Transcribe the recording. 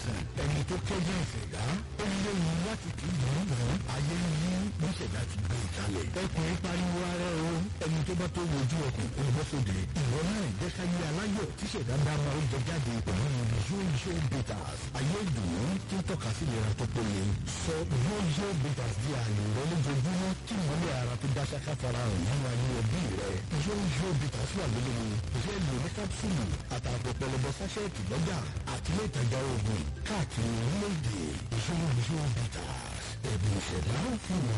àìsàn ẹni tó kẹ́jẹ́ ìṣẹ̀dá ó léwu láti kì í dùn ún ayé yí ní ìṣẹ̀dá ti gbé ìkàlẹ̀ ọkùnrin pariwo ara o ẹni tó bá tó wojú ọkùn olùbọ́sọ̀dẹ̀ ìwọ náà jẹ́ ká yé aláyọ̀ tí ìṣẹ̀dá bá máa ń jẹ jáde pẹ̀lú yóò bitters ayé ìdùnnú tí ń tọ́ka sí ìlera tó péye sọ yóò bitters di ààyè rẹ lójoojúmọ́ tí ìmọ̀lẹ̀ ara tó dáṣá ká fara hàn nínú ayé ẹbí rẹ yóò bitters wà lólewu ìfẹ́ lò ní kápsúlù àtààbọ̀ pẹlẹbẹ sáṣẹ́ẹ̀tì lọ́jà àti ilé ìtajà oògùn káàkiri orílẹ̀-èdè yóò bitters ẹ̀bùn ìṣẹ̀dá fún